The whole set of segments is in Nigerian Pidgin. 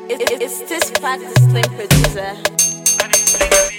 It, it, it's this fact, the slim producer.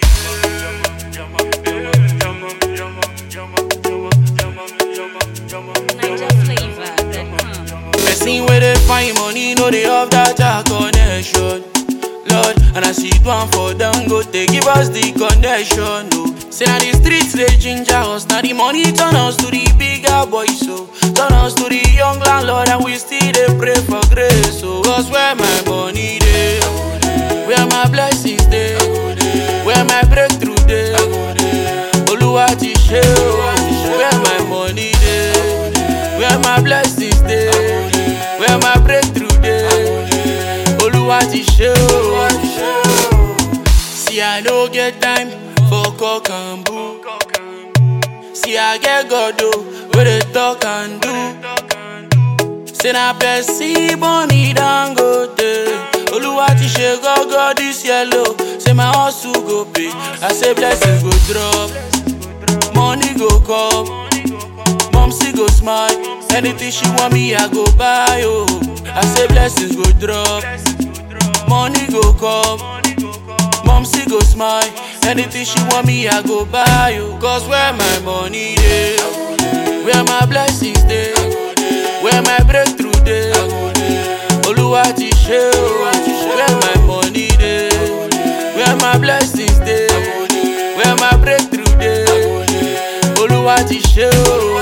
Person where they find money, know they have that a connection. Lord, and I see it one for them, go they give us the connection. No, say now the streets they ginger us, now the money turn us to the bigger boys, so turn us to the young landlord, and we still they pray for grace. So, cause where my money they, where my blessings they, where my breakthrough they, Oluwa ti ṣe o, where my money dey, where my blessings dey, where my breakthrough dey, Oluwa ti ṣe o. See I no get time for cock and bull, see I get God o, wey dey talk and do. Say na person money dangote. Oluwa ti ṣe gọ́gọ́ this yellow. Say my hustle go pay. I say blessings go drop. Money go come. Mom still go smile. Anything she want me, I go buy. Oh, I say blessings go drop. Money go come. Mom still go smile. Anything she want me, I go buy. Oh, cause where my money dey, where my blessings dey, where my breakthrough dey. Oluwa ti ṣe o, where my money dey, where my blessings dey, where my breakthrough dey. Oluwa ti ṣe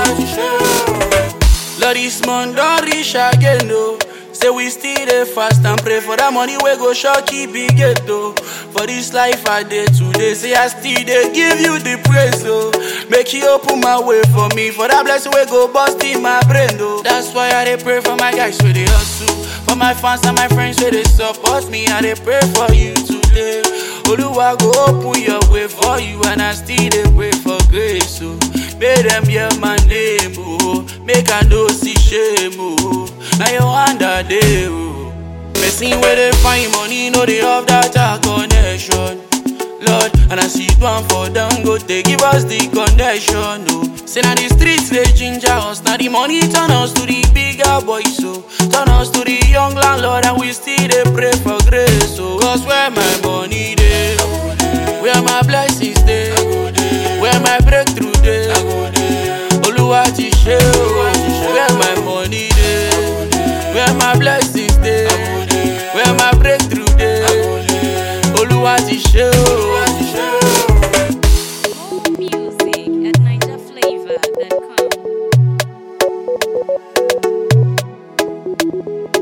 o. Lord, this month don reach again o. Say we still dey fast and pray for that money wey go sure keep big gate o. For this life I dey today, say I still dey give you the praise o. Make you open my way for me, for that blessing wey go burst in my brain o. That's why I dey pray for my guys wey dey hustle, for my fans and my friends wey dey support me. I dey pray for you today. Oluwa go open your way for you and I still dey pray for grace o. Make dem hear my name o, make I no see shame o. Na your hand I dey o. Person wey dey find money no dey have that a connection. Lord, and I see it one for them, go they give us the connection, no. Say now the streets they ginger us, now the money turn us to the bigger boys, so turn us to the young landlord, and we still they pray for grace, so cause where my money dey, where my blessings dey, where my breakthrough dey, Oluwa ti ṣe o, where my money dey, where my blessings dey, where my breakthrough dey, Oluwa ti ṣe o. More music at NigerFlavor.com.